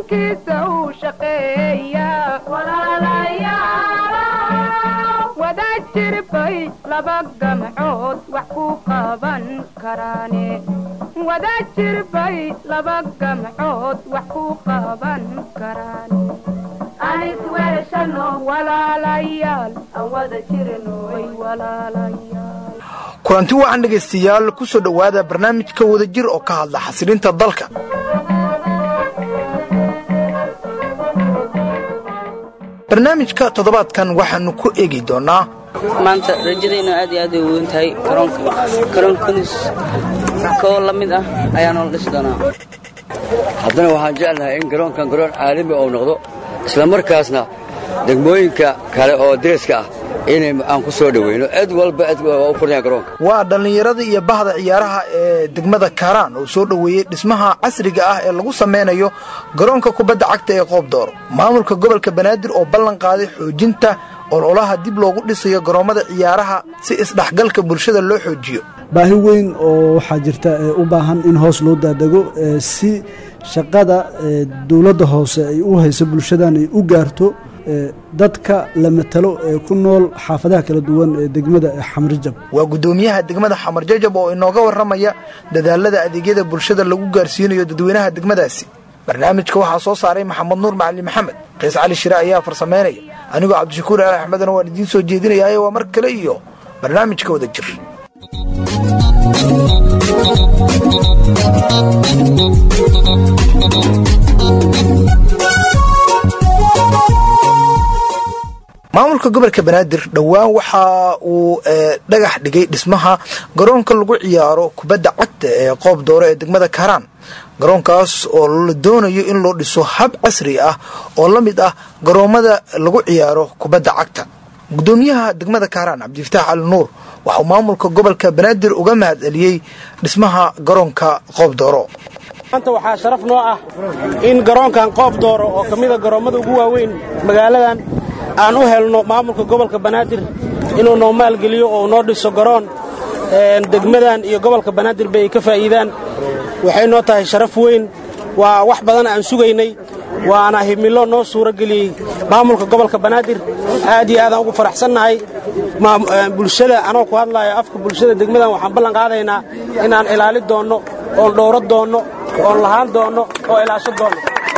dankiisa uu shaqeeya wada jirbay laba gamcood wax ku qaban karaane wada jirbay laba gamcood wax ku qaban karaane walaalayaal aan wada jirnoy walaalayaal kulanti waxaan dhegaystayaal ku soo dhowaada barnaamijka wadajir oo ka hadla xasilinta dalka barnaamijka toddobaadkan waxaannu ku eegi doonnaa maanta rajadayna aad iyo aad ay weyn tahay garoonka garoonka kudus koo la mid ah ayaa noola dhisi doonaa haddana waxaan jeclahay in garoonkan garoon caalami ou noqdo isla markaasna degmooyinka kale oo deriska ah inay aan ku soo dhoweyno cid walba cid waa u furnaya garoonka waa dhallinyarada iyo bahda ciyaaraha ee degmada kaaraan oo soo dhoweeyey dhismaha casriga ah ee lagu samaynayo garoonka kubadda cagta ee qoob dooro maamulka gobolka banaadir oo ballan qaaday xoojinta ololaha dib loogu dhisayo garoommada ciyaaraha si isdhexgalka bulshada loo xoojiyo baahi weyn oo waxaa jirta ee u baahan in hoos loo daadego si shaqada dowladda hoose ay u hayso bulshadan ay u gaarto dadka la matalo ee ku nool xaafadaha kala duwan ee degmada xamarjab waa guddoomiyaha degmada xamarjajab oo inooga warramaya dadaalada adeegyada bulshada lagu gaarsiinayo dadweynaha degmadaasi barnaamijka waxaa soo saaray maxamed nuur macali maxamed qiis cali shire ayaa farsamaynaya anigoo cabdishakuur ali axmedna waan idiin soo jeedinayaye waa mar kale iyo barnaamijka wada jir maamulka gobolka banaadir dhowaan waxa uu dhagax dhigay dhismaha garoonka lagu ciyaaro kubadda cagta ee qoob dooro ee degmada kaaraan garoonkaas oo la doonayo in loo dhiso hab casri ah oo la mid ah garoommada lagu ciyaaro kubadda cagta guddoomiyaha degmada kaaraan cabdifataax cali nuur waxauu maamulka gobolka banaadir uga mahad celiyey dhismaha garoonka qoob dooro maanta waxaa sharaf noo ah in garoonkan qoob dooro oo ka mida garoommada ugu waaweyn magaaladan aan u helno maamulka gobolka banaadir inuu noo maalgeliyo oo noo dhiso garoon degmadan iyo gobolka banaadir bay ka faa'iidaan waxay noo tahay sharaf weyn waa wax badan aan sugaynay waana himilo noo suuro geliyey maamulka gobolka banaadir aad iyo aadaan ugu faraxsannahay bulshada anoo ku hadlaayo afka bulshada degmadan waxaan ballan qaadaynaa inaan ilaali doonno oon dhowro doonno oon lahaan doonno oo ilaasho doonno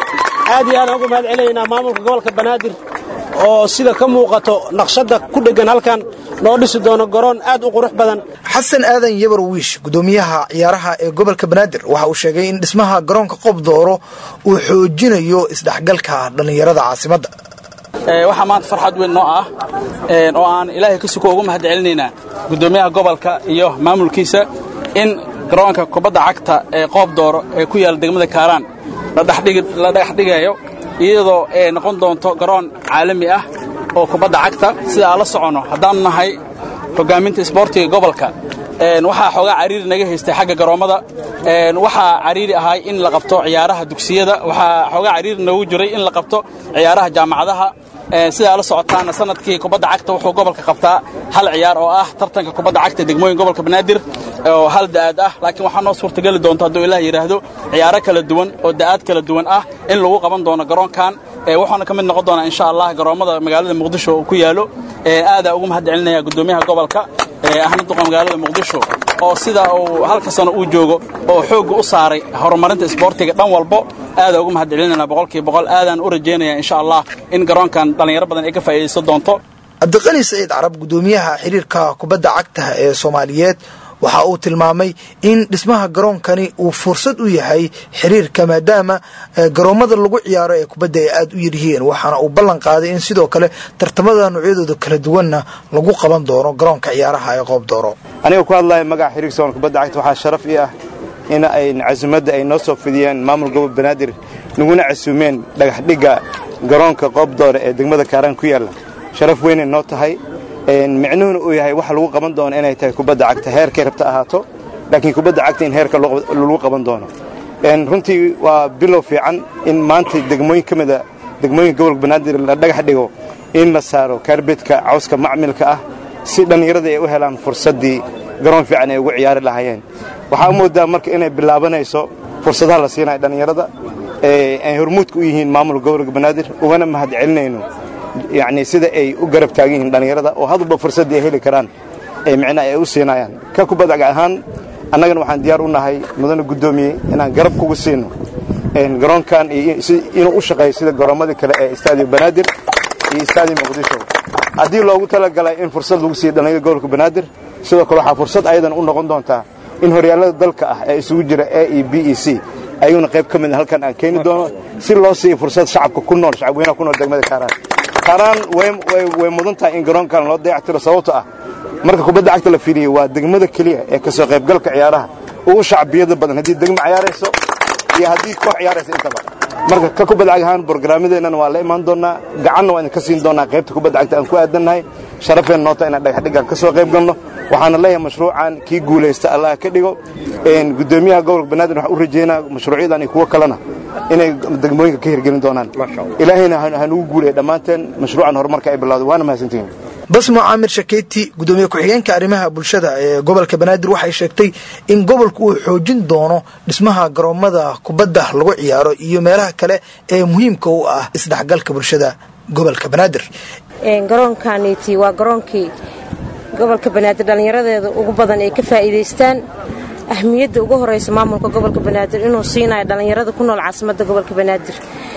aad iyo aadaan ugu mahad celinaynaa maamulka gobolka banaadir oo sida ka muuqato naqshadda ku dheggan halkan noo dhisi doono garoon aad u qurux badan xasan aadan yabar wiish guddoomiyaha ciyaaraha ee gobolka banaadir waxa uu sheegay in dhismaha garoonka qob dooro uu xoojinayo isdhexgalka dhallinyarada caasimadda waxaa maanta farxad weyn noo ah oo aan ilaahay ka suko ugu mahad celinaynaa guddoomiyaha gobolka iyo maamulkiisa in garoonka kubadda cagta ee qoob dooro ee ku yaalla degmada kaaraan la dhagax dhigayo iyadoo ay noqon doonto garoon caalami ah oo kubadda cagta sida aan la soconno haddaannu nahay hoggaaminta isboortiga gobolka waxaa xoogaa cariiri naga haystay xagga garoommada waxaa cariiri ahay in la qabto ciyaaraha dugsiyada waxaa xoogaa cariiri noogu jiray in la qabto ciyaaraha jaamacadaha sidaa la socotaana sanadkii kubadda cagta wuxuu gobolka qabtaa hal ciyaar oo ah tartanka kubadda cagta degmooyin gobolka banaadir oo hal da'aad ah laakiin waxaa noo suurtageli doonta hadduu ilaah yidhaahdo ciyaaro kala duwan oo da'aad kala duwan ah in lagu qaban doono garoonkan waxaana ka mid noqon doonaa insha allah garoommada magaalada muqdisho oo ku yaalo aadaa ugu mahad celinaya guddoomiyaha gobolka ahna duqa magaalada muqdisho oo sida uu halka sano uu joogo oo xoogga u saaray horumarinta isboortiga dhan walbo aadaa ugu mahad celinayna boqolkiiba boqol aadaan u rajaynaya insha allah in garoonkan dhallinyaro badan ay ka faa'iidaysan doonto cabdiqani saciid carab guddoomiyaha xiriirka kubadda cagta ee soomaaliyeed waxa uu tilmaamay in dhismaha garoonkani uu fursad u yahay xiriirka maadaama garoommada lagu ciyaaro ee kubadda ay aada u yaryihiin waxaana uu ballan qaaday in sidoo kale tartamada noocyadooda kala duwanna lagu qaban doono garoonka ciyaaraha ee qoob dooro aniga ku hadlaya magaca xiriirka soon kubadda cagta waxaa sharaf ii ah in ay casumadda ay noo soo fidiyeen maamul gobol banaadir naguna casuumeen dhagaxdhigga garoonka qoob doore ee degmada kaaraan ku yaalla sharaf weynay noo tahay micnuhuna uu yahay waxa lagu qaban doono inay tahay kubadda cagta heerkay rabta ahaato laakiin kubadda cagta in heerka lagu qaban doono runtii waa bilow fiican in maanta degmooyin ka mida degmooyinka gobolka banaadir la dhagax dhigo in la saaro kaarbeedka cawska macmilka ah si dhallinyarada ay u helaan fursaddii garoon fiican ay ugu ciyaari lahaayeen waxaa u moodaa marka inay bilaabanayso fursadaha la siinaya dhallinyarada ay hormuudka u yihiin maamulka gobolka banaadir ugana mahad celinayno yacni sida ay u garab taagan yihiin dhallinyarada oo hadalba fursaddii ay heli karaan ay micnaha ay u siinayaan ka kubadda ahaan annagana waxaan diyaar u nahay mudane guddoomiye inaan garab kugu siino garoonkan inuu u shaqeeyo sida garoommadii kale ee istaadiyo banaadir iyo istaadiyo muqdisho haddii loogu talagalay in fursad lagu siiyo dhallinyarada gobolka banaadir sidoo kale waxaa fursad ayadan u noqon doontaa in horyaallada dalka ah ee isugu jira a e b e c ayuuna qayb ka mid halkan aan keeni doono si loo siiyo fursad shacabka ku nool shacabweynaha ku nool degmada kaaraan kaaraan way mudan tahay in garoonkan loo dayactiro sababto ah marka kubadda cagta la fiiriyo waa degmada keliya ee ka soo qaybgalka ciyaaraha ugu shacbiyada badan haddii degmo ciyaarayso iyo haddii koox ciyaaraysa intaba marka ka kubadda cag ahaan borogaraamadeennana waa la imaan doonnaa gacanna waa idinka siin doonnaa qaybta kubadda cagta aan ku aadannahay sharafeen noota inaan dhagaxdhiggaan ka soo qayb galno waxaana leeyahay mashruucan kii guulaysta allah ka dhigo guddoomiyaha gobolka banaadir waxaan u rajaynaa mashruucyadan iyo kuwo kalena inay degmooyinka ka hirgelin doonaan ilaahayna hanugu guulaya dhammaanteen mashruucan horumarka ay bilowday waana mahadsantihiin basmo caamir shakeyti gudoomiye ku-xigeenka arrimaha bulshada ee gobolka banaadir waxay sheegtay in gobolku uu xoojin doono dhismaha garoomada kubadda lagu ciyaaro iyo meelaha kale ee muhiimka u ah isdhexgalka bulshada gobolka banaadir garoonkaniti waa garoonkii gobolka banaadir dhallinyaradeeda ugu badan ay ka faa'iidaystaan ahmiyadda ugu horaysa maamulka gobolka banaadir inuu siinayo dhallinyarada ku nool caasimadda gobolka banaadir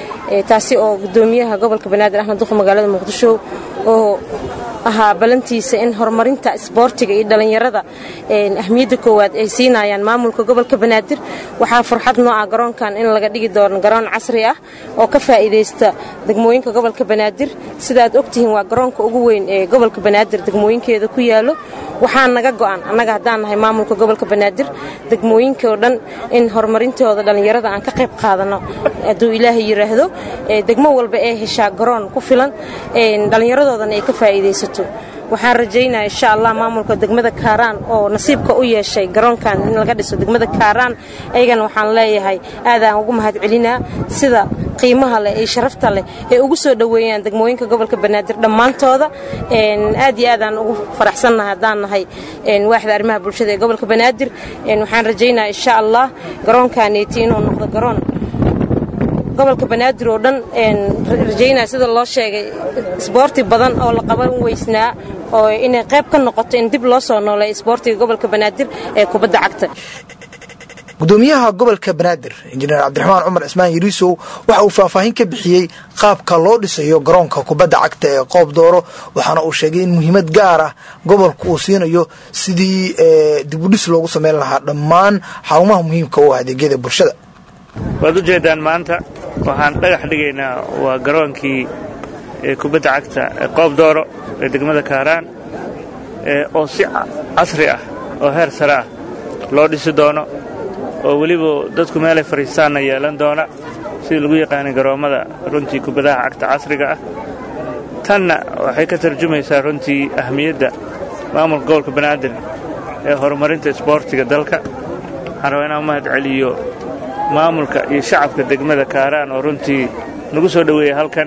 taasi oo gudoomiyaha gobolka banaadir axmed duq magaalada muqdisho oo ahaa balantiisa in horumarinta isboortiga iyo dhallinyarada ahmiyadda koowaad ay siinayaan maamulka gobolka banaadir waxaa farxad noo ah garoonkan in laga dhigi doono garoon casri ah oo ka faa'iidaysta degmooyinka gobolka banaadir sidaaad ogtihiin waa garoonka ugu weyn ee gobolka banaadir degmooyinkeeda ku yaalo waxaa naga go'an annaga haddaan nahay maamulka gobolka banaadir degmooyinkao dhan in horumarintooda dhallinyarada aan ka qayb qaadano hadduu ilaahay yidhaahdo degmo walba ee heshaa garoon ku filan dhallinyaradoodana ay ka faa'iidaysato waxaan rajaynaya insha allah maamulka degmada kaaraan oo nasiibka u yeeshay garoonkan in laga dhiso degmada kaaraan ayagana waxaan leeyahay aadaan ugu mahad celinaa sida qiimaha leh iyo sharafta leh ee ugu soo dhoweeyaan degmooyinka gobolka banaadir dhammaantooda aad iyo aadaan ugu faraxsannahay haddaan nahay waaxda arrimaha bulshada ee gobolka banaadir waxaan rajaynaya insha allah garoonkaneeti inuu noqdo garoon gobolka banaadir oo dhan rajaynaya sida loo sheegay isboorti badan oo la qaban weysnaa oo inay qayb ka noqoto in dib loo soo nooleeyo isboortiga gobolka banaadir ee kubadda cagta gudoomiyaha gobolka banaadir injineer cabdiraxmaan cumar cismaan yariisow waxa uu faahfaahin ka bixiyey qaabka loo dhisayo garoonka kubadda cagta ee qoob dooro waxaana uu sheegay in muhiimad gaar ah gobolku uu siinayo sidii dibudhis loogu sameyn lahaa dhammaan xarumaha muhiimka u ah adeegyada bulshada waad u jeeddaan maanta waxaan dhagax dhigaynaa waa garoonkii kubadda cagta qoob dooro ee degmada kaaraan oo si casri ah oo heer sare ah loo dhisi doono oo weliba dadku meelay fadhiistaanna yeelan doona sidii lagu yaqaanay garoommada runtii kubadaha cagta casriga ah tanna waxay ka tarjumaysaa runtii ahmiyadda maamulka gobolka banaadir ee horumarinta isboortiga dalka waxaan rabaa inaan u mahad celiyo maamulka iyo shacabka degmada kaaraan oo runtii nagu soo dhoweeyey halkan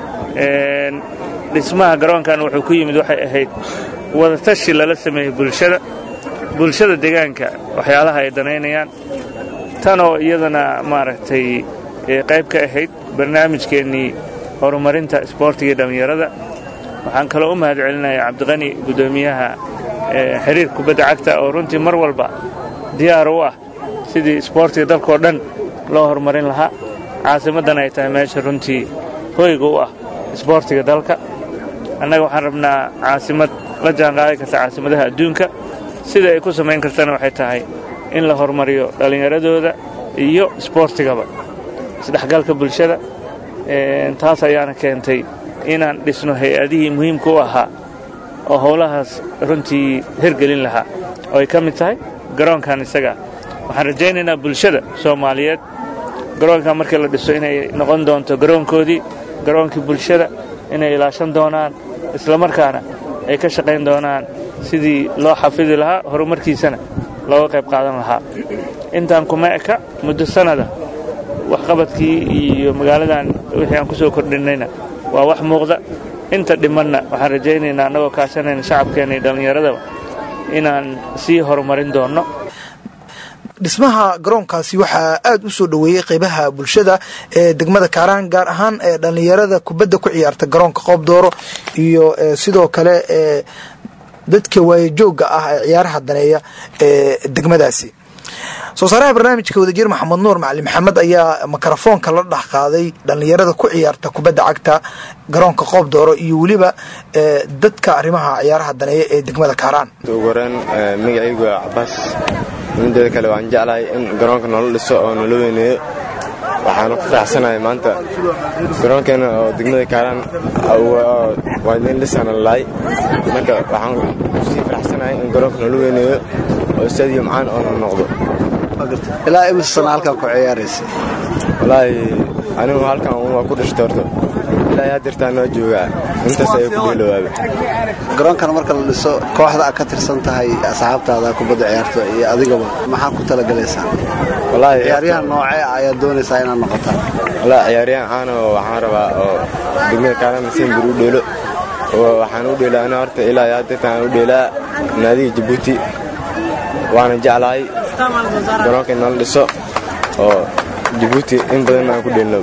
dhismaha garoonkan wuxuu ku yimid waxay ahayd wadatashi lala sameeyey bulshada bulshada deegaanka waxyaalaha ay danaynayaan tanoo iyadana maaragtay qayb ka ahayd barnaamijkeennii horumarinta isboortiga iyo dhallinyarada waxaan kaloo u mahad celinayaa cabdiqani guddoomiyaha xiriir kubadda cagta oo runtii mar walba diyaar u ah sidii isboortiga dalkao dhan loo horumarin lahaa caasimaddan ay tahay meesha runtii hoyga u ah isboortiga dalka annaga waxaan rabnaa caasimad la jaanqaadi karta caasimadaha adduunka sida ay ku samayn kartana waxay tahay in la horumariyo dhallinyaradooda iyo isboortigaba isdhexgalka bulshada taas ayaana keentay inaan dhisno hay-adihii muhiimka u ahaa oo howlahaas runtii hirgelin lahaa oo ay ka mid tahay garoonkan isaga waxaan rajaynaynaa bulshada soomaaliyeed garoonkan markii la dhiso inay noqon doonto garoonkoodii garoonkii bulshada inay ilaashan doonaan islamarkaana ay ka shaqayn doonaan sidii loo xafidi lahaa horumarkiisana looga qayb qaadan lahaa intaan kuma eka muddo sannada waxqabadkii iyo magaaladan wixii aan ku soo kordhinnayna waa wax muuqda inta dhimanna waxaan rajaynaynaa annagoo kaashanayna shacabkeenna iyo dhallinyaradaba inaan sii horumarin doonno dhismaha garoonkaasi waxaa aada u soo dhoweeyey qeybaha bulshada ee degmada kaaraan gaar ahaan ee dhallinyarada kubadda ku ciyaarta garoonka qoob dooro iyo sidoo kale ee dadka waayajooga ah ee ciyaaraha daneeya ee degmadaasi soo saaraha barnaamijka wadajir maxamed nuur macali maxamed ayaa mikrofoonka la dhex qaaday dhallinyarada ku ciyaarta kubadda cagta garoonka qoob dooro iyo weliba dadka arrimaha ciyaaraha daneeya ee degmada kaaraan ugu horeen magacaygu waa cabaas mideeda kale waan jeclahay in garoonka noola dhiso oo noola weyneeyo waxaanu ku faraxsanahay maanta garoonkeena oo degmada kaaraan waa idin dhisana lalaay marka waxaan kusii faraxsanahay in garoonka noola weyneeyo oo stadium caan oo noqdo ilaa imise sana halkan ku ciyaaraysa walaahi anigu halkan waa ku dhashtay horta ilaa yaa dirtaan noo joogaa intaas ayay ku dheelowaabe garoonkan marka la dhiso kooxda aad ka tirsan tahay asxaabtaada kubadda ciyaarto iyo adigaba maxaa ku talagalaysaa walaahi ciyaaryahan noocee ayaad doonaysaa inaad noqotaan walaahi ciyaaryahan caana oo waxaan rabaa oo degmada kaalama simbir u dheelo waxaan u dheelaa ana horta ilaa yaa dirtaan u dheelaa naadiga jabuuti waana jeclahay garoonka inala dhiso oo jabuuti in badan aan ku dheelno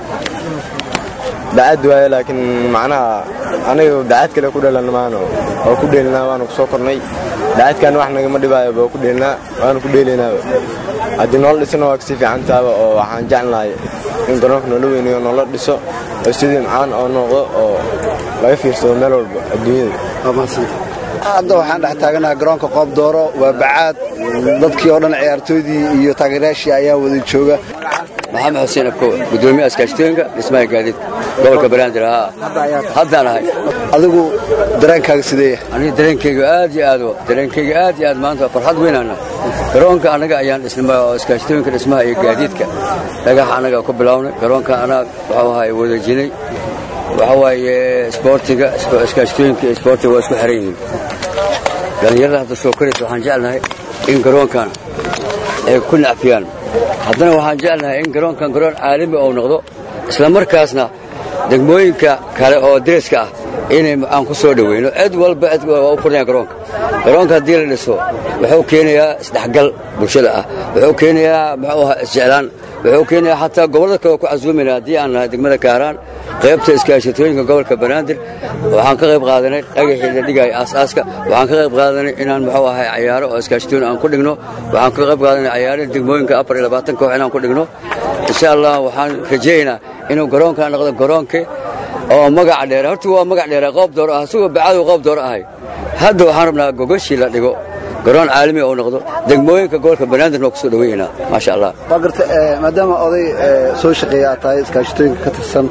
dacad waaye laakiin macnaha aniga dacad kale ku dhelan maano oo ku dheelinaa waanu kusoo kornay dacadkan wax nagama dhibaayo baa ku dheelinaa waanu ku dheelinaaba haddii noola dhisana waa kasii fiicantaaba oo waxaan jeclahay in garoonka noola weynayo noola dhiso oo sidii macaan oo noqdo oo laga fiirsado meel walba adduunyada hadda waxaan dhex taaganaha garoonka qoob dooro waa bacaad dadkii oo dhan ciyaartooydii iyo taageerayaashii ayaa wada jooga maxamed xuseen abkowa gudoomiyaha iskaashtooyinka dhismaha gaadiid gobolka banaadir haa haddaan ahay adigu dareenkaaga sideeya aniga dareenkayga aad iyo aad dareenkayga aad iyo aad maanta farxad weynana garoonka annaga ayaan dhisnay oo iskaashtooyinka dhismaha iyo gaadiidka dhagax annaga ku bilownay garoonka anaa waxuu ahay wadajinay waxa waaye isboortiga iskaashtooyinka iyo isboortiga waa isku xiran yihiin dhallinyarada hadda soo koraysa waxaan jeclahay in garoonkan ay ku nacfiyaan haddana waxaan jeclahay in garoonkan garoon caalami ou noqdo isla markaasna degmooyinka kale oo deriska ah inay aan ku soo dhoweyno cid walba cid waa u furnaya garoonka garoonka haddii la dhiso wuxuu keenayaa isdhexgal bulshada ah wuxuu keenayaa muxuu ahaa isjeclaan wuxuu keenayaa xataa gobollada kale oo ku casuumayna haddii aan nahay degmada kaaraan qaybta iskaashatooyinka gobolka banaadir waxaan ka qayb qaadanay dhagaxii la dhigaya aasaaska waxaan ka qayb qaadanay inaan muxuu ahay cayaaro oo iskaashatooyin aan ku dhigno waxaan ka qayb qaadanay cayaarada degmooyinka afar iyo labaatan koox inaan ku dhigno insha allah waxaan rajaynaa inuu garoonkan noqdo garoonka oo magaca dheera horta waa magac dheera qoob dooro ah isagoo bacadu qoob dooro ahay hadda waxaan rabnaa gogashii la dhigo garoon caalami oo noqdo degmooyinka gobolka banaadirna waa ku soo dhaweynaa maasha allah waa garta maadaama oday soo shaqeeya aad tahay iskaashatooyinka ka tirsan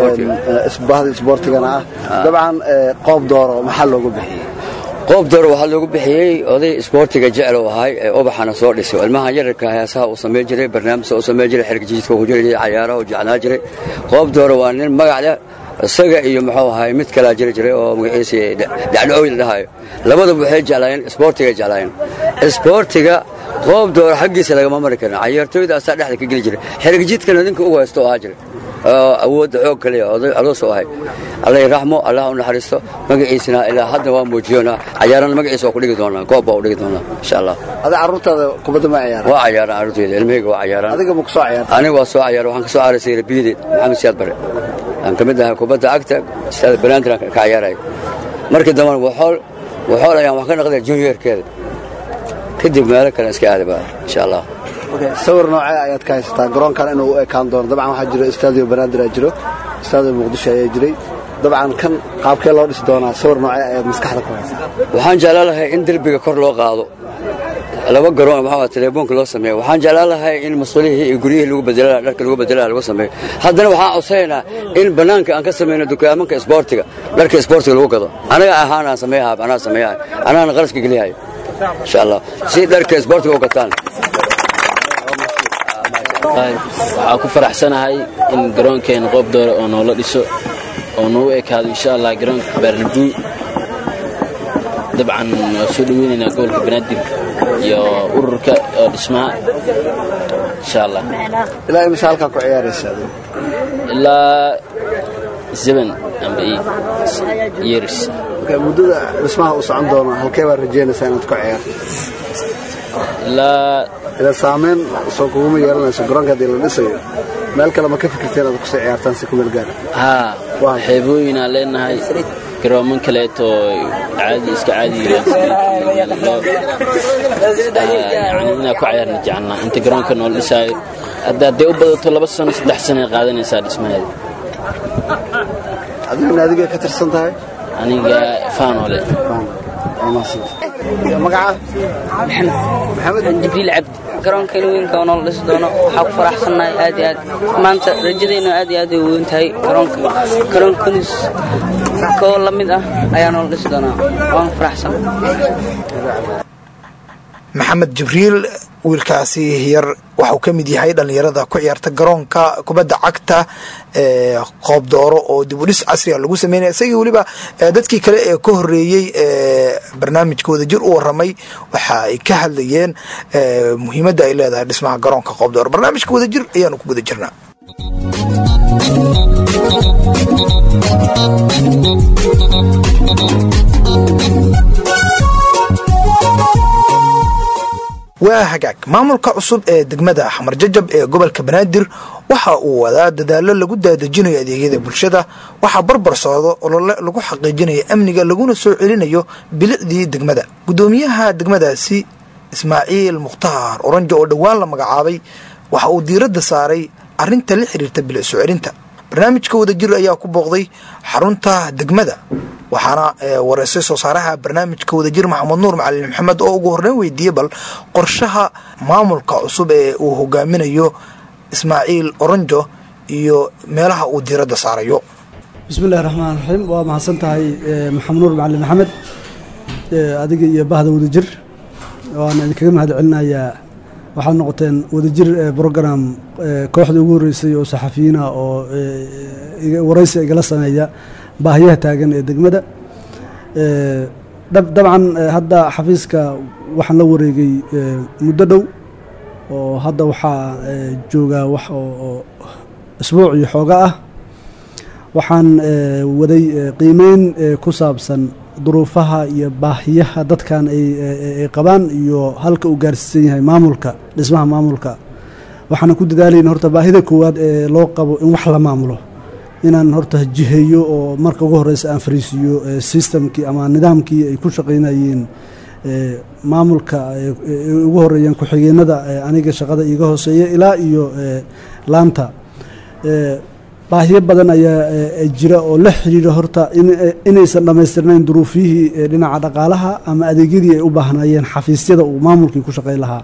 bahda isboortigana ah dabcan qoob dooro maxaa loogu bixiyey qoob dooro waxaa loogu bixiyey oday isboortiga jecel oo ahay ee ubaxana soo dhisay ilmahan yararka heesaha uu samayn jiray barnaamijka uu samayn jiray xergjiidka uu jiri jiray cayaaraha uu jeclaa jiray qoob dooro waa nin magac leh isaga iyo muxuu ahay mid kalaa jiri jiray oo magaciisa dacdhooy la dhahayo labadaba waxay jeclaayeen isboortiga jeclaayeen isboortiga qoob dooro xaggiisa lagama mari karin cayaartooyda asaa dhexda ka geli jiray xergjiidkana ninka ugu haysto oo ahaa jiray awoodda xoog kaliya adoos oo ahay alla raxmo allah u naxariisto magaciisana ilaa hadda waa muujiyona cayaarana magaciisa waa ku dhigi doonaa goob baa u dhigi doonaa insha allah ada carruurtaada kubadda ma ciyaara waa cayaaraan carruurteyda ilmahayga waa cayaaraan adiga ma ku soo ciyaarta aniga waa soo cayaar waxaan ka soo caraysay rabiyadeed maxamed siyaad bare aan ka mid ahay kubadda cagta istaada banaadir aan ka cayaaraya markii dambena waxool waxool ayaan wax ka naqday juniorkeeda kadib meelo kale iska aadaba insha allah sawir noocee ayaad ka haysataa garoonkan inuu u ekaan doono dabcan waxaa jiro istaadio banaadir aa jiro istaadio muqdisho ayaa jiray dabcan kan qaabkee loo dhisi doonaa sawir noocee ayaad maskaxda ku haysataa waxaan jeclaan lahay in derbiga kor loo qaado laba garoon maxaa teleefoonka loo sameeyo waxaan jeclaan lahay in mas'uulihii iyo guryihii lagu bedela dharka lagu bedela lagu sameeyo haddana waxaan codsanaynaa in bannaanka aan ka samayno dukaamanka isboortiga dharka isboortiga lagu gado anaga ahaan aan sameeyaha anaa sameeyaha anaana qaraska geliyahay insha allah si dharka isboortiga u gataan waxaa ku faraxsanahay in garoonkeena qoob doore oo noola dhiso oo noogu ekaado insha allah garoonka baarnabuu dabcan waa soo dhaweynaynaa gobolka banaadir iyo ururka oo dhismaha insha allah ilaa imise halkaa ku ciyaaraysa ilaa seven amba years muddada dhismaha uu socon doono halkee baad rajeynaysaa inaad ku ciyaarto ilaa ila saameyn soo kuguma yeelanayso garoonka haddii la dhisayo meel kale ma ka fikirteen aad kusii ciyaartaan si ku meel gaara haa xeebooyinaan leenahay garooman kaleeto caadi iska caadi inaa ku ciyaarna jecelnaa inta garoonka noola dhisaayo hadda hadday u badato laba sano saddex sano ay qaadanaysaa dhismaheeda adigu naadiga ka tirsan tahay aniga faanole magaca maxamed jibriil cabdi garoonka ilooyinka oo noola dhisi doono waxaa ku faraxsannahay aad iyo aad maanta rajadeennu aad iyo aad ay weyn tahay garoonka garoonka kunis koo la mid ah ayaa noola dhisi doonaa waan faraxsan maxamed jibriil wiilkaasi yar waxauu ka mid yahay dhallinyarada ku ciyaarta garoonka kubadda cagta ee qoob dooro oo dib u dhis casriga lagu sameynaya isagii weliba dadkii kale ee ka horeeyey ee barnaamijka wadajir u waramay waxa ay ka hadlayeen muhiimadda ay leedahay dhismaha garoonka qoob dooro barnaamijka wadajir ayaanu ku guda jirnaa waa hagaag maamulka cusub ee degmada xamar jajab ee gobolka banaadir waxa uu wadaa dadaalo lagu daadejinayo adeegyada bulshada waxaa barbar socdo olole lagu xaqiijinayo amniga laguna soo celinayo bilicdii degmada guddoomiyaha degmadaasi ismaaciil mukhtaar oranjo oo dhowaan la magacaabay waxa uu diiradda saaray arinta la xiriirta bilic soo celinta barnaamijka wadajir ayaa ku booqday xarunta degmada waxaana wareysay soo saaraha barnaamijka wadajir maxamed nuur macalin maxamed oo ugu horreyn weydiiyey bal qorshaha maamulka cusub ee uu hogaaminayo ismaaciil oranjo iyo meelaha uu diiradda saarayo bismillahi raxmaan raxiim waa mahadsan tahay maxamed nuur macalin maxamed adiga iyo bahda wadajir waana idinkaga mahad celinayaa waxaad noqoteen wadajir brogram kooxda ugu horreysay oo saxafiyiina oo waraysi igala sameeya baahiyaha taagan ee degmada dabcan hadda xafiiska waxaan la wareegay muddo dhow oo hadda waxaa joogaa wax oo isbuuc iyo xooga ah waxaan waday qiimeyn ku saabsan duruufaha iyo baahiyaha dadkan ay qabaan iyo halka uu gaarsiisan yahay maamulka dhismaha maamulka waxaana ku dadaalayna horta baahida koowaad ee loo qabo in wax la maamulo inaan horta jiheeyo oo marka ugu horeysa aan fariisiiyo systemkii ama nidaamkii ay ku shaqaynayeen maamulka ugu horeeyeen ku-xigeenada aniga shaqada iiga hooseeya ilaa iyo laanta baahiyo badan ayaa jira oo la xiriira horta inaysan dhammaystirnayn duruufyihii dhinaca dhaqaalaha ama adeegyadii ay u baahnaayeen xafiisyada uu maamulkii ku shaqayn lahaa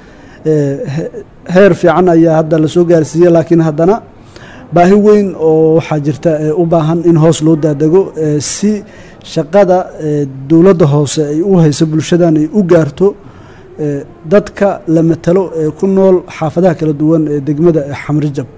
heer fiican ayaa hadda lasoo gaarsiiyey laakiin haddana baahi weyn oo waxaa jirta u baahan in hoos loo daadego si shaqada dowladda hoose ay u hayso bulshadan ay u gaarto dadka la matalo ee ku nool xaafadaha kala duwan ee degmada xamrijab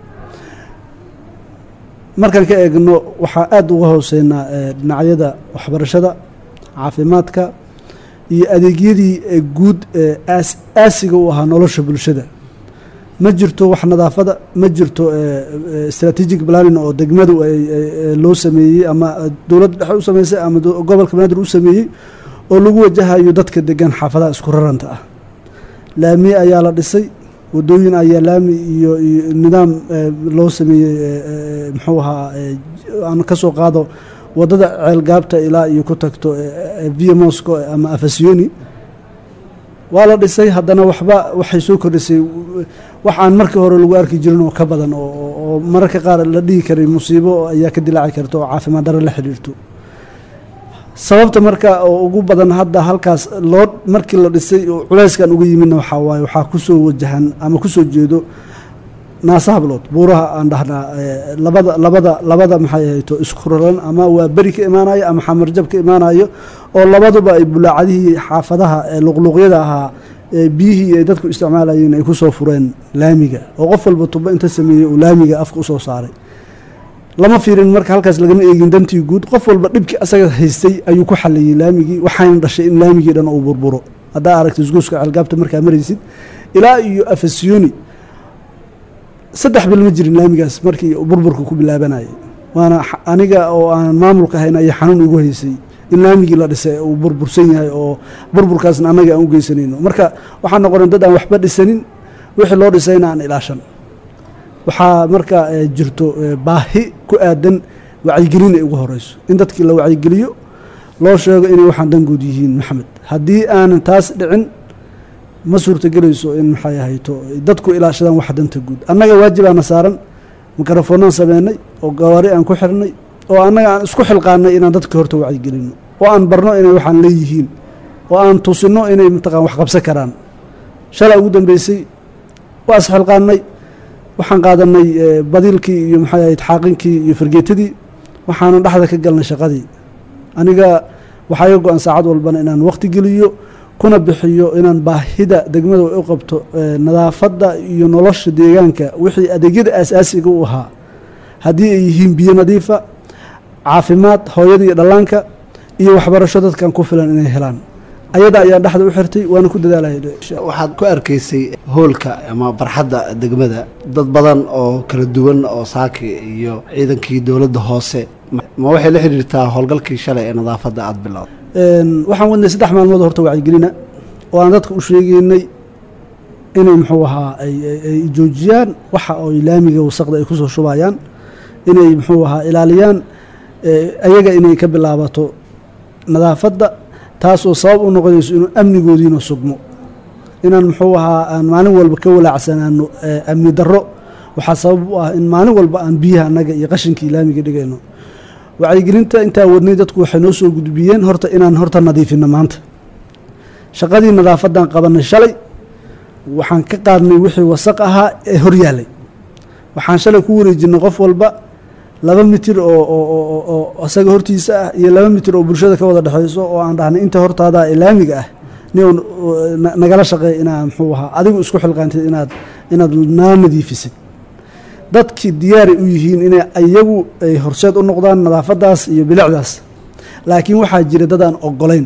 markaan ka eegno waxaa aada uga hooseynaa dhinacyada waxbarashada caafimaadka iyo adeegyadii guud ee aasiga u ahaa nolosha bulshada ma jirto wax nadaafada ma jirto strategic planning oo degmadu loo sameeyey ama dowladda dhexe u sameysay ama gobolka banaadir u sameeyey oo lagu wajahayo dadka degan xaafadaha isku raranta ah laamiye ayaa la dhisay wadooyin ayaa laami iyo nidaam loo sameeyey muxuu ahaa aan ka soo qaado wadada ceelgaabta ilaa iyo ku tagto via mosco ama afasioni waa la dhisay haddana waxba waxay soo kordhisay wax aan markii hore lagu arki jirin oo ka badan oo mararka qaar la dhihi karay musiibo ayaa ka dilaaci karta oo caafimaad darro la xidhiirto sababta marka oo ugu badan hadda halkaas loo markii la dhisay oo culayskan uga yimidna waxaa waaye waxaa kusoo wajahan ama kusoo jeedo naasa hablood buuraha aan dhahnaa labada labada labada maxay ahayto isku raran ama waa beri ka imaanayo ama xamarjab ka imaanayo oo labaduba ay bulaacadihii xaafadaha luqluuqyada ahaa biyihii ay dadku isticmaalayeen ay kusoo fureen laamiga oo qof walba tubo inta sameeyey uu laamiga afka usoo saaray lama fiirin marka halkaas lagama eegin dantii guud qof walba dhibkii asaga haystay ayuu ku xaliyey laamigii waxayna dhashay in laamigii dhan uu burburo haddaa aragta isguuska ceelgaabta markaa maraysid ilaa iyo afasiyoni saddex bil ma jirin laamigaas markii burburka ku bilaabanayay waana aniga oo aan maamulka ahayn ayaa xanuun igu haysay in laamigii la dhisay uu burbursan yahay oo burburkaasna annaga aan u geysanayno marka waxaan noqonay dad aan waxba dhisanin wixii loo dhisayna aan ilaashan waxaa marka jirto baahi ku aadan wacyigelin ay ugu horeyso in dadkii la wacyigeliyo loo sheego inay waxaan dangood yihiin maxamed haddii aanan taas dhicin ma suurtagelayso in maxay ahayto dadku ilaashadaan waxa danta guud annaga waajibaana saaran mikrofoonaan sameynay oo gawaari aan ku xirnay oo annaga aan isku xilqaanay inaan dadka horta wacyigelino oo aan barno inay waxaan leeyihiin oo aan tusino inay mataqaan wax qabsan karaan shalay ugu dambeysay waa isxilqaanay waxaan qaadanay badiilkii iyo maxay ahayd xaaqinkii iyo fargeetadii waxaanan dhexda ka galnay shaqadii aniga waxaa iga go-an saacad walbana inaan waqti geliyo kuna bixiyo inaan baahida degmada u qabto nadaafadda iyo nolosha deegaanka wixii adeegyada aasaasiga u ahaa haddii ay yihiin biyo nadiifa caafimaad hooyada iyo dhallaanka iyo waxbarasho dadkan ku filan inay helaan ayada ayaan dhexda u xirtay waana ku dadaalaya waxaad ku arkaysay hoolka ama barxadda degmada dad badan oo kala duwan oo saaki iyo ciidankii dowladda hoose ma waxay la xidhiirtaa howlgalkii shalay ee nadaafadda aada bilowda waxaan wadnay saddex maalmood horta wacyigelina oo aan dadka u sheegeynay inay muxuu ahaa ay joojiyaan waxa oy laamiga wasaqda ay kusoo shubayaan inay muxuu ahaa ilaaliyaan ayaga inay ka bilaabato nadaafadda taasoo sabab u noqonayso inuu amnigoodiina sugmo inaan muxuu ahaa aan maalin walba ka walaacsanaano amni darro waxaa sabab u ah in maalin walba aan biyaha annaga iyo qashinkii laamiga dhigayno wacyigelinta intaa wadnay dadku waxay noo soo gudbiyeen horta inaan horta nadiifino maanta shaqadii nadaafadan qabanay shalay waxaan ka qaadnay wixii wasaq ahaa ee hor yaalay waxaan shalay ku wareejinay qof walba laba mitir oo oo isaga hortiisa ah iyo laba mitir oo bulshada ka wada dhexeyso oo aan dhahnay inta hortaada ee laamiga ah ni nagala shaqeey inaa muxuu ahaa adigu isku xilqaantid inaad inaad naa nadiifisid dadkii diyaaray u yihiin inay iyagu ay horseed u noqdaan nadaafadaas iyo bilicdaas laakiin waxaa jira dad aan ogolayn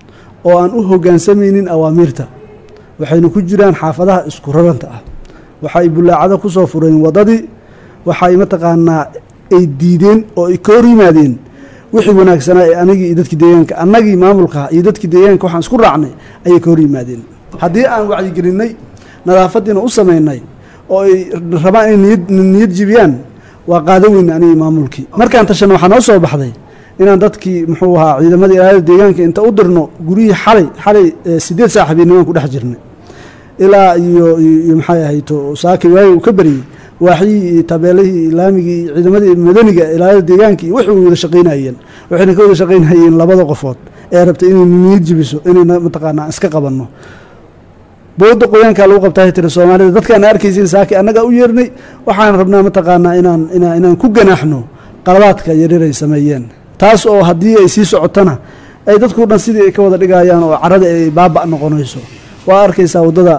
oo aan u hoggaansamaynin awaamiirta waxayna ku jiraan xaafadaha isku raranta ah waxay bulaacado ku soo fureen waddadii waxay mataqaanaa ay diideen oo ay ka hor yimaadeen wixii wanaagsanaa ee anagii iyo dadkii deegaanka annagii maamulka iyo dadkii deegaanka waxaan isku raacnay ayay ka hor yimaadeen haddii aan wacyigelinay nadaafadiina u samaynay oo ay rabaan inay niyad jibiyaan waa qaado weyn anigii maamulkii markaan tashana waxaa noo soo baxday inaan dadkii muxuu ahaa ciidamada ilaalada deegaanka inta u dirno guryihii xalay xalay sideed saaxibiinnimaan ku dhex jirnay ilaa iyo iyo maxay ahayto saaki waagi uu ka baryey waaxyihii iyo tabeelihii laamigii iyo ciidamadii madaniga ilaalada deegaanka iyo waxay wada shaqaynayeen waxayna ka wada shaqaynayeen labada qofood ee rabtay inay niyad jibiso inayna mataqaanaa iska qabanno booda qoyaankaa lagu qabtaa tiri soomaalida dadkaan arkaysin saaki annagaa u yeernay waxaan rabnaa mataqaanaa inaan inaan inaan ku ganaaxno qalabaadka yaryar ay sameeyeen taas oo haddii ay sii socotona ay dadku dhan sidii ay ka wada dhigayaan oo carada ay baaba noqonayso waa arkaysaa waddada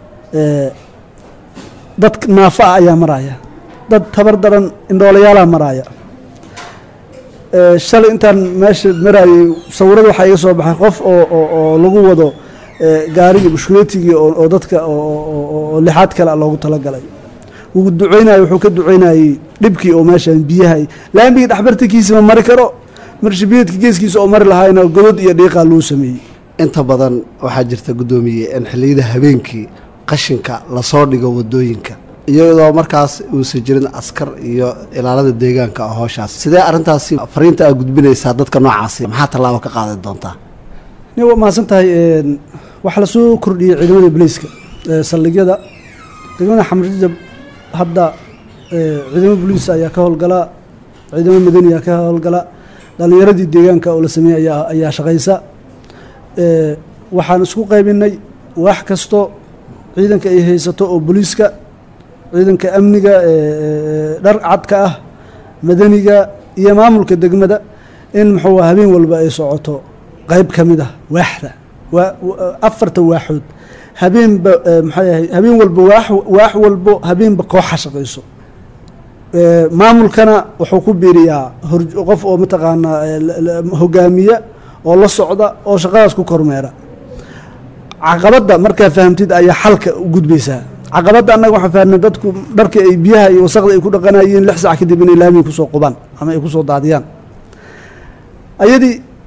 dad naafa ah ayaa maraya dad tabar daran indhoolayaalaha maraya shalay intaan meesha marayay sawirada waxaa iga soo baxay qof oo oo lagu wado gaarigii bushkuleetigii oo dadka oo lixaad kale a loogu talagalay wuu duceynayay wuxuu ka duceynayey dhibkii oo meeshan biyaha laambigii dhexbartankiisa ma mari karo marshabiyeedka geeskiisa oo mari lahaayna godod iyo dhiiqaa loo sameeyey inta badan waxaa jirta guddoomiye in xilliyada habeenkii qashinka lasoo dhigo waddooyinka iyadoo markaas uusan jirin askar iyo ilaalada deegaanka oo hooshaas sidee arrintaasi fariinta aad gudbinaysaa dadka noocaasi maxaa tallaabo ka qaadan doontaa ni waa mahadsan tahay waxaa lasoo kordhiyey ciidamada boliiska saldhigyada degmada xamrjab hadda ciidamo boliis ayaa ka howlgala ciidamo madani ayaa ka howlgala dhalinyaradii deegaanka oo la sameeyey ayaa ayaa shaqaysa waxaan isku qaybinay wax kasto ciidanka ay haysato oo boliiska ciidanka amniga dhar cadka ah madaniga iyo maamulka degmada in muxuu habeen walba ay socoto qayb ka mid ah waaxda waa afarta waaxood habeenba maxay ahay habeen walba waax waax walbo habeenba kooxa shaqayso maamulkana wuxuu ku biiriyaa hor qof oo mataqaanaa hogaamiya oo la socda oo shaqadaas ku kormeera caqabadda markaa fahamtid ayaa xalka u gudbaysaa caqabadda annaga waxaan fahamnay dadku dharka ay biyaha iyo wasaqda ay ku dhaqanayeen lix sac kadib inay laamiga kusoo qubaan ama ay kusoo daadiyaan ayadii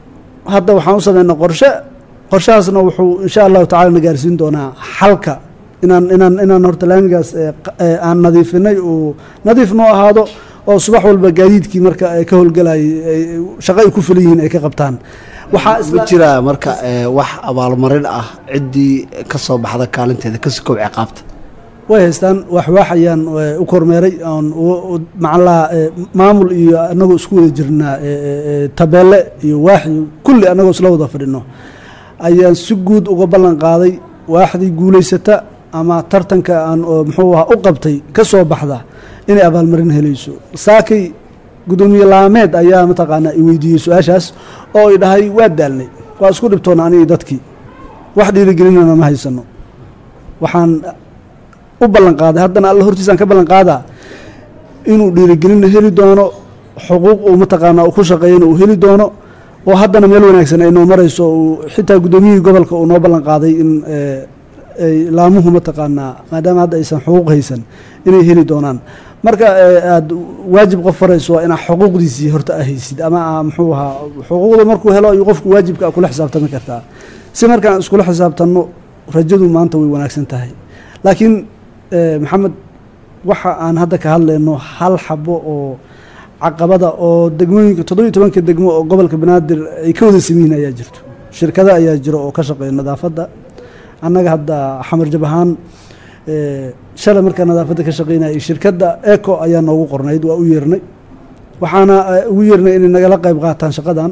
hadda waxaan u sameynaa qorshe qorshahaasna wuxuu insha allahu tacala na gaarsiin doonaa xalka inaan inaan inaan horta laamigaas ee q- ee aan nadiifinay uu nadiif noo ahaado oo subax walba gaadiidkii marka ay ka howlgalayay ay shaqo ay ku filan yihiin ay ka qabtaan waxaa ma jiraa marka ee, wax abaalmarin ah ciddii ka soo baxda kaalinteeda kasi kow ciqaabta way haystaan waxwaax ayaan eh, u kormeeray oon u- u- macnaha eh, maamul iyo anagoo isku wada jirnaa eh, eh, eh, tabeelle iyo waax iyo kulli anagoo isla wada fadhino ayaan si guud uga ballan qaaday waaxdii guulaysata ama tartanka aan oo muxuu ahaa u qabtay ka soo baxda inay abaalmarin helayso saakay gudoomiye laameed ayaa mataqaanaa i weydiiyey su-aashaas oo i dhahay waa daalnay waa isku dhibtoona anigi dadkii wax dhiirigelinana ma haysano waxaan u ballan qaaday haddana alla hortiisaan ka ballan qaadaa inuu dhiirigelina heli doono xuquuq uu mataqaanaa uu ku shaqeeyana uu heli doono oo haddana meel wanaagsan ay noo marayso uu xitaa guddoomiyihii gobolka uu noo ballan qaaday in eh, ay laamuhu mataqaanaa maadaama hadda aysan xuquuq haysan inay heli doonaan marka eh, aad waajib qof farayso waa inaa xuquuqdiisii horta aa haysid ama aa muxuu ahaa xuquuqda markuu helo ayuu qofku waajibka a kula xisaabtami kartaa si markaan iskula xisaabtanno rajadu maanta way wanaagsan tahay laakiin eh, maxamed waxa aan hadda ka hadlayno hal xabo oo caqabada oo degmooyinka toddobiyo tobanka degmo oo gobolka banaadir ay ka wada samiyihin ayaa jirto shirkado ayaa jiro oo ka shaqeeya nadaafadda annaga hadda xamar jab ahaan eh, shalay markaa nadaafadda ka shaqeynayay shirkadda eco ayaa noogu qornayd waa u yeernay waxaana eh, ugu yeernay inay nagala qayb qaataan shaqadan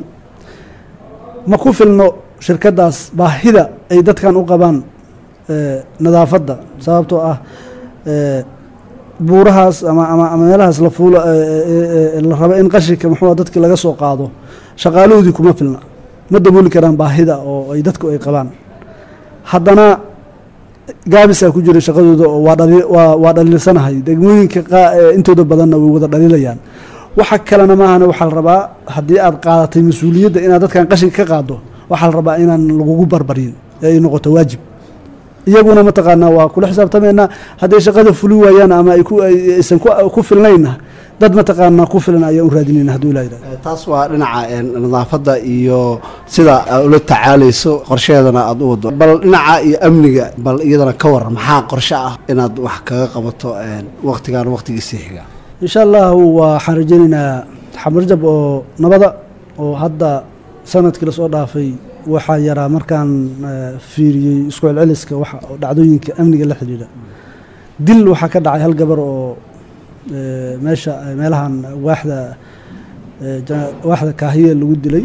ma ku filno shirkaddaas baahida ay dadkan u qabaan eh, nadaafadda sababtoo ah eh, buurahaas ama ama ama meelahaas la fuulo eh, eh, eh, la rabo in qashinka muxuu ah dadki laga soo qaado shaqaalahoodii kuma filna ma dabooli karaan baahida oo ay dadku ay qabaan haddana gaabisaa ku jira shaqadooda oo waa dhali waa waa dhaliilsanahay degmooyinka qaa- ee intooda badanna way wada dhaliilayaan waxa kalena maahane waxaa la rabaa haddii aad qaadatay mas-uuliyadda inaad dadkan qashinka ka qaado waxaa la rabaa inaan lagugu barbarin ee ay noqoto waajib iyaguna mataqaanaa waa kula xisaabtamaynaa hadday shaqada fuli waayaan ama ay ku ay- aysan ku ku filnayna dad mataqaanaa ku filan ayaan u raadinayna hadduu ilaa yidhahdo taas waa dhinaca een, nadaafadda iyo sida aad ula tacaalayso qorsheedana aad u wado bal dhinaca iyo amniga bal iyadana ka waran maxaa qorshe ah inaad wax kaga qabato een, waqtigan waqtigiisii xiga insha allahu waxaan rajaynaynaa xamarjab oo nabada oo hadda sanadkii lasoo dhaafay waxaa yaraa markaan eh, fiiriyey isku celceliska waxa oo dhacdooyinka amniga la xidhiidha dil waxaa ka dhacay hal gabar oo eh, meesha eh, meelahan waaxda eh, jana- waaxda kaahiye lagu dilay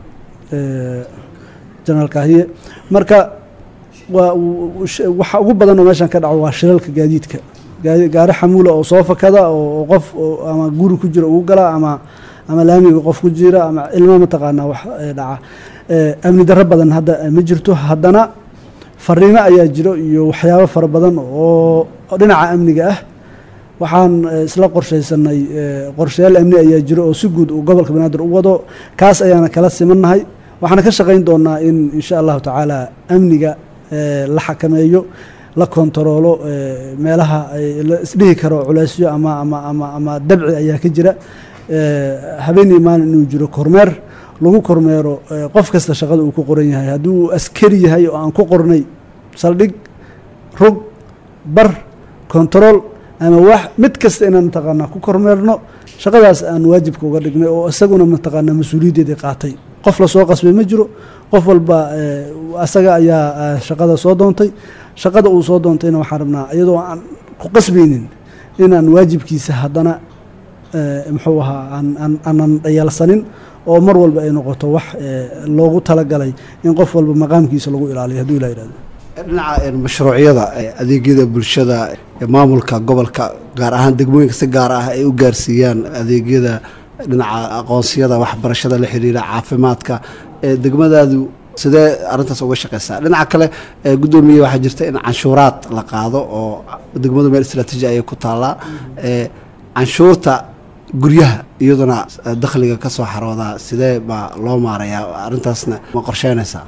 eh, jenaraal kaahiye marka waa w- sh- waxa ugu badan oo meeshan ka dhaco waa shilalka gaadiidka gaadi- gaari xamuula oo soo fakada oo oo qof oo ama guri ku jira ugu gala ama ama laamiga qof ku jira ama ilmo mataqaanaa wax eh, dhaca Eh, amni darro badan hadda eh, ma jirto haddana fariimo ayaa jiro iyo waxyaabo fara badan oo oo dhinaca amniga ah waxaan eh, isla qorshaysanay eh, qorshayaal amni ayaa jiro oo si guud uu gobolka banaadir u wado kaas ayaana kala simannahay waxaana ka shaqayn doonaa in insha allahu tacaala amniga eh, la xakameeyo la kontaroolo eh, meelaha ay la isdhihi karo culeysyo ama ama ama ama dabci ayaa ka jira eh, habeen iyo maalin inuu jiro kormeer lagu kormeero eh, qof kasta shaqada uu ku qoran yahay haddii uu askari yahay oo aan ku qornay saldhig rog bar kontarool ama wax mid kasta inaan mataqaanaa ku kormeerno shaqadaas aan waajibka uga dhignay oo isaguna mataqaanaa mas-uuliyaddeedii qaatay qof lasoo qasbay ma jiro qof walba eh, asaga ayaa eh, shaqada soo doontay shaqada uu soo doontayna waxaan rabnaa iyadoo aan ku qasbaynin inaan waajibkiisa haddana eh, muxuu ahaa aan aan aanan dhayalsanin oo mar walba ay noqoto wax eh, loogu talagalay in qof walba maqaamkiisa lagu ilaaliyo hadduu ilaa yidhahdo dhinaca een, mashruucyada ee adeegyada bulshada ee maamulka gobolka gaar ahaan degmooyinka si gaar ah ay u gaarsiiyaan adeegyada dhinaca aqoonsiyada waxbarashada la xiriira caafimaadka ee degmadaadu sidee arrintaas uga shaqeysaa dhinaca kale ee guddoomiye waxaa jirta in canshuuraad la qaado oo degmadu meel istraatiiji ayay ku taallaa ee canshuurta guryaha iyaduna eh, dakhliga ka soo xaroodaa sidee baa loo maarayaa arrintaasna ma qorsheynaysaa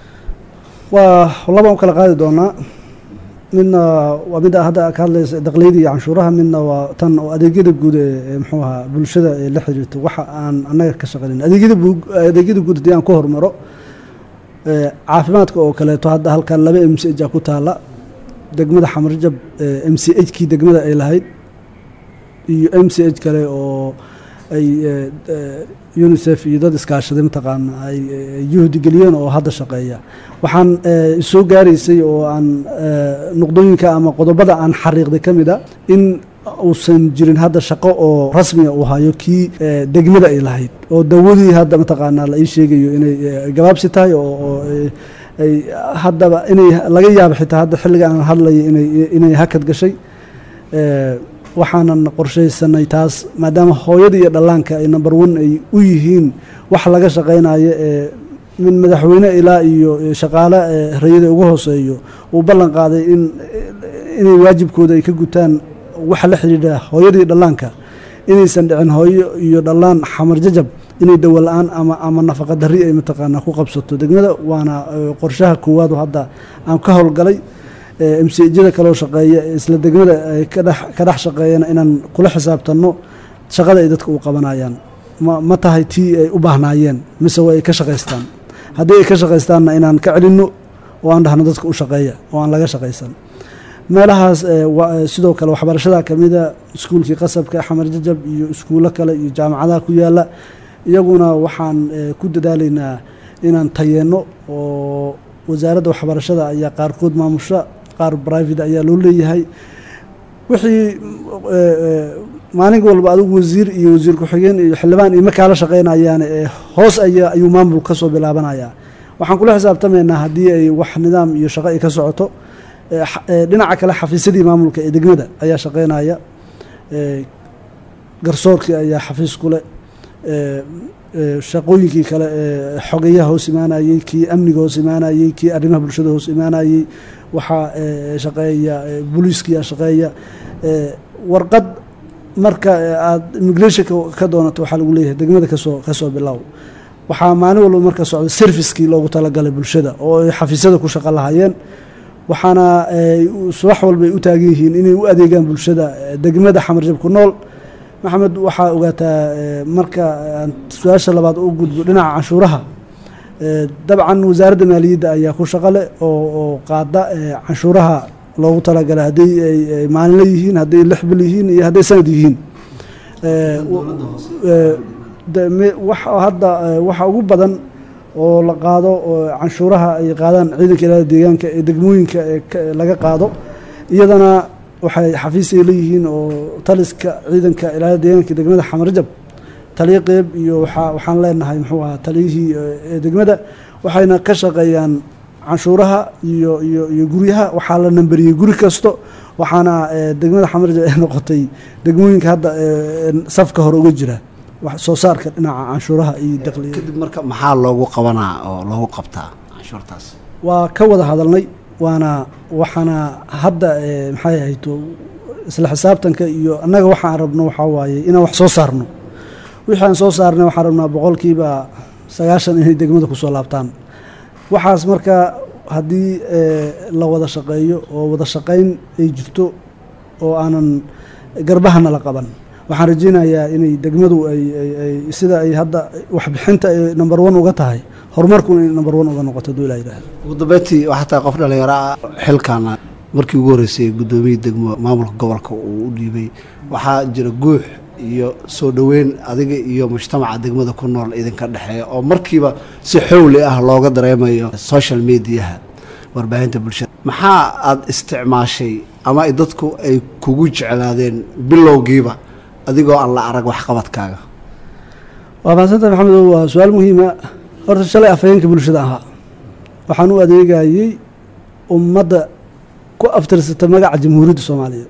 waa labaan u kala qaadi doonaa midna waa midda hadda ka hadlaysa dakliyada iyo canshuuraha midna waa tan oo adeegyada guud ee ee muxuu ahaa bulshada ee la xiriirto waxa aan annaga ka shaqaynayn adeegyada bu- adeegyada guud haddii aan ku hormaro caafimaadka oo kaleeto hadda halkan laba m c h a ku taala degmada xamarjab m c h kii degmada ay lahayd iyo m c h kale oo ay unisef iyo dad iskaashaday mataqaana ay juhdi geliyeen oo hadda shaqeeya waxaan soo gaaraysay oo aan nuqdooyinka ama qodobada aan xariiqday ka mid a in uusan jirin hadda shaqo oo rasmiga uu hayo kii degmada ay lahayd oo dawadii hadda mataqaanaa la ii sheegayo inay gabaabsi tahay oo ay haddaba inay laga yaabo xitaa hadda xilliga aan hadlayo inay inay hakad gashay waxaanan qorshaysanay taas maadaama hooyada iyo dhallaanka ay number one ay u yihiin wax laga shaqaynayo ee min madaxweyne ilaa iyo shaqaale rayada ugu hooseeyo uu ballan qaaday in inay waajibkooda ay ka gutaan waxa la xidhiidha hooyada iyo dhallaanka inaysan dhicin hooyo iyo dhallaan xamar jajab inay dawo la-aan ama ama nafaqa darri ay mataqaanaa ku qabsato degmada waana qorshaha koowaad oo hadda aan ka howlgalay mcjada kaloo shaqeeya isla degmada ay ka dhex shaqeeyana inaan kula xisaabtanno shaqada ay dadka u qabanayaan ma tahay tii ay u baahnaayeen mise waa ay ka shaqaystaan haddii ay ka shaqaystaanna inaan ka celinno oo aan dhahno dadka u shaqeeya oo aan laga shaqaysan meelahaas sidoo kale waxbarashada kamida iskuulkii qasabka xamar jajab iyo iskuulo kale iyo jaamacadaha ku yaala iyaguna waxaan ku dadaalaynaa inaan tayeenno oo wasaaradda waxbarashada ayaa qaarkood maamusha qaar brivate ayaa loo leeyahay wixii maalin walba adigu wasiir iyo wasiir ku-xigeen iyo xildhibaan iyo markaa la shaqeynayaan hoos ayaa ayuu maamul ka soo bilaabanayaa waxaan kula xisaabtamaynaa haddii ay wax nidaam iyo shaqo ay ka socoto dhinaca kale xafiisyadii maamulka ee degmada ayaa shaqeynaya garsoorkii ayaa xafiis kule shaqooyinkii kale ee xogeyaha hoos imaanayey kii amniga hoos imaanayey kii arrimaha bulshada hoos imaanayey waxaa shaqeeya booliiskiyaa shaqeeya warqad marka aad immigrationka ka doonato waxaa lagu leeyahay degmada kasoo kasoo bilow waxaa maalin walba marka socda servicekii loogu talagalay bulshada oo ay xafiisyada ku shaqo lahayeen waxaana subax walba ay u taagan yihiin inay u adeegaan bulshada degmada xamarjab ku nool maxamed waxaa ogaataa marka aan su-aasha labaad u gudbo dhinaca canshuuraha dabcan wasaaradda maaliyadda ayaa ku shaqale oo oo qaada canshuuraha loogu talagalay haddii ay maalinla yihiin hadday lix bil yihiin iyo hadday sanad yihiin hadda waxa ugu badan oo la qaado canshuuraha ay qaadaan ciidanka ilaalada deegaanka ee degmooyinka ee laga qaado iyadana waxay xafiis ay leeyihiin oo taliska ciidanka ilaalada deegaanka degmada xamarjab taliyo qeyb iyo waxaan leenahay muxuu ahaa taliyihii degmada waxayna ka shaqeeyaan canshuuraha iyo iyo iyo guryaha waxaa la namberiyey guri kasto waxaana degmada xamarjab ay noqotay degmooyinka hadda safka hore uga jira soo saarka dhinaca canshuuraha iyo daqliga kadib marka maxaa loogu qabanaa oo loogu qabtaa canshuurtaas waa ka wada hadalnay waana waxaana hadda maxay ahayto isla xisaabtanka iyo annaga waxaan rabno waxaa waaye inaan wax soo saarno wixii aan soo saarnay waxaan rabnaa boqolkiiba sagaashan inay degmada kusoo laabtaan waxaas marka haddii la wada shaqeeyo oo wada shaqayn ay jirto oo aanan garbahana la qaban waxaan rajeynayaa inay degmadu ay sida ay hadda waxbixinta ay number one uga tahay horumarkuna inay number one uga noqoto haduu ilaa yidhaahdo ugu dambeyntii waxaa tahay qof dhalinyaro ah xilkaana markii ugu horreysay guddoomiyii degmo maamulka gobolka uu u dhiibay waxaa jira guux iyo soo dhoweyn adiga iyo mujtamaca degmada ku nool idinka dhexeeya oo markiiba si xowli ah looga dareemayo social mediaha warbaahinta bulshada maxaa aada isticmaashay ama dadku ay kugu jeclaadeen bilowgiiba adigoo aan la arag waxqabadkaaga waa mahadsanta maxamedo waa su-aal muhiima horta shalay afhayeenka bulshada ahaa waxaan u adeegayey ummadda ku aftirsata magaca jamhuuriyadda soomaaliya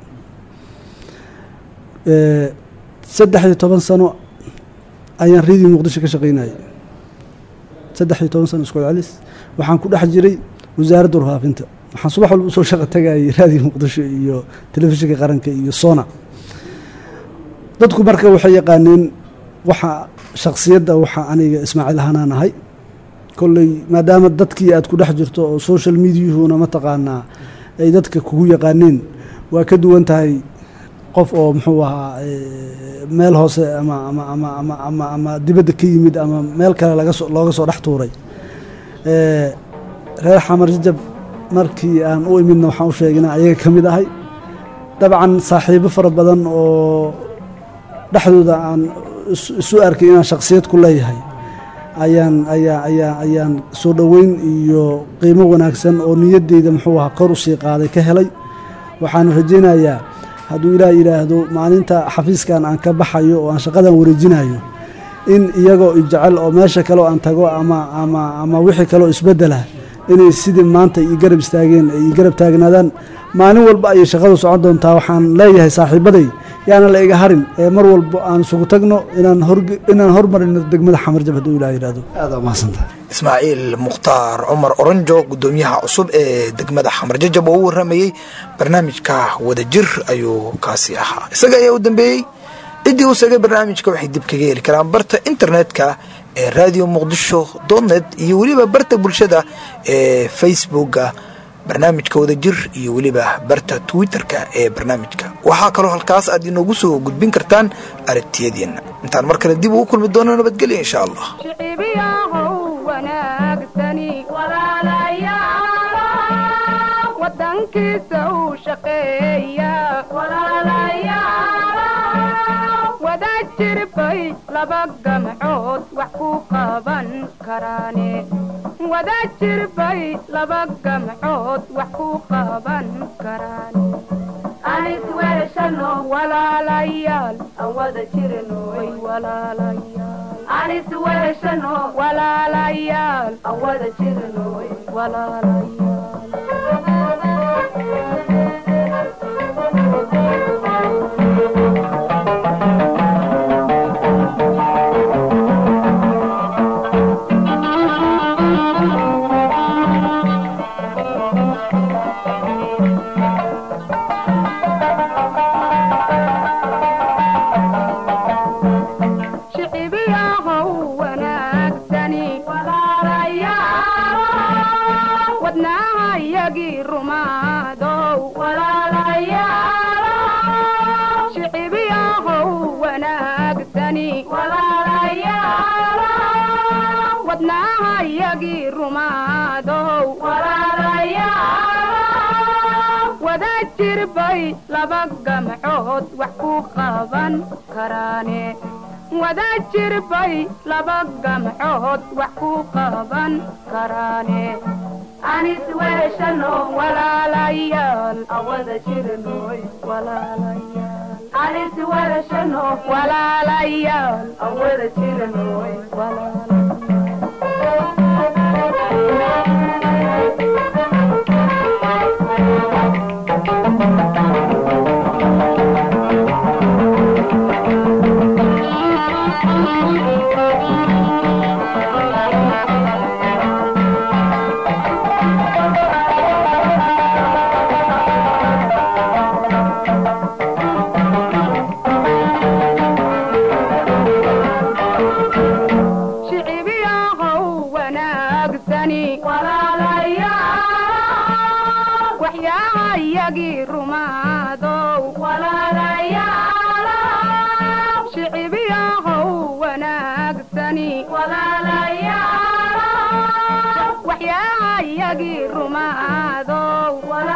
saddex iyo toban sano ayaan reediyo muqdisho ka shaqaynayay saddex iyo toban sano isku celis waxaan ku dhex jiray wasaaradda warfaafinta waxaan subax walba usoo shaqa tagayay raadiyo muqdisho iyo telefishinka qaranka iyo sona dadku marka waxay yaqaaneen waxa shaksiyadda waxa aniga ismaaciil ahaanaan ahay kolley maadaama dadkii aad ku dhex jirto oo social mediahuna mataqaanaa ay dadka kugu yaqaaneen waa ka duwan tahay qof oo muxuu ahaa meel hoose ama ama ama ama ama ama dibadda ka yimid ama meel kale lagasoo looga soo dhex tuuray ee, reer xamar jajab markii aan u imidna waxaan u sheegay inaan ayaga ka mid ahay dabcan saaxiibo fara badan oo dhexdooda aan is- isu arkay inaan shakhsiyad ku leeyahay ayaan ayaa ayaa ayaan soo dhoweyn iyo qiimo wanaagsan oo niyaddeyda muxuu ahaa kor usii qaaday ka helay waxaan rajaynayaa hadduu ilaah yidhaahdo maalinta xafiiskan aan ka baxayo oo aan shaqadan wareejinayo in iyagoo ijecel oo meesha kale oo aan tago ama ama ama wixii kaleoo isbeddela inay sidii maanta ii garab istaageen ay ii garab taagnaadaan maalin walba ayay shaqadu socon doontaa waxaan leeyahay saaxiibaday yaana la iga harin ee mar walba aan isugu tagno inaan hor inaan hormarino degmada xamarjab hadduu ilaah yidhaahdo aad waa mahadsantahay ismaaciil mukhtaar cumar oranjo gudoomiyaha cusub ee degmada xamar jajab oo u waramayey barnaamijka wadajir ayuu kaasi ahaa isaga ayaa u dambeeyey ciddii uu segay barnaamijka waxay dib kaga heli karaan barta internetka ee radio muqdisho dotnet iyo weliba barta bulshada ee facebooka barnaamijka wadajir iyo weliba barta twitterka ee barnaamijka waxaa kaloo halkaas aad inoogu soo gudbin kartaan aragtiyadiina intaan mar kale dib ugu kulmi doono nabadgelya insha allah shicibiyahow wanaagsani walaalayaal wadankiisa uu shaqeeya walaalayaal wada jirbay laba gamcood wax ku qaban karaane wada jirbay laba gamcood wax ku qaban karaane anis weeshano walaalayaal aan wada jirnoy walaalayaal anis weeshano walaalayaal aan wada jirnoy shicibiyahow wanaagsani walaalayaal wadnaha iyagii rumaadow walaalayaal shicibiyahow wanaagsani walaalayaal wadnaha iyagii rumaadow walaalayaal wada jirbay laba gamcood wax ku qaban karaane wada jirbay laba gamcood wax ku qaban karaane anis weeshano walaalayaal awada jirnoy walaalayaal anis weeshano walaalayaal awada jirnoy shicibiyahow wanaagsani walaalayaal waxyaha iyagii rumaadow walaalayaal shicibiyahow wanaagsani walaalayaal waxyaha iyagii rumaadow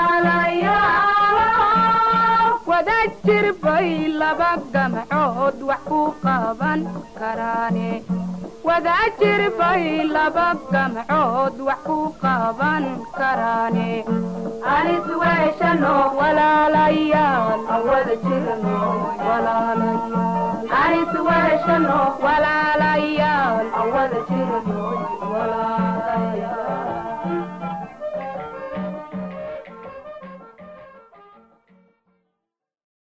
walaalayaal wada jirbay laba gamcood wax ku qaban karaane wada jirbay laba gamcood wax ku qaban karaane anis weeshano walaalayaal awada jirno walaalayaal anis weeshano walaalayaal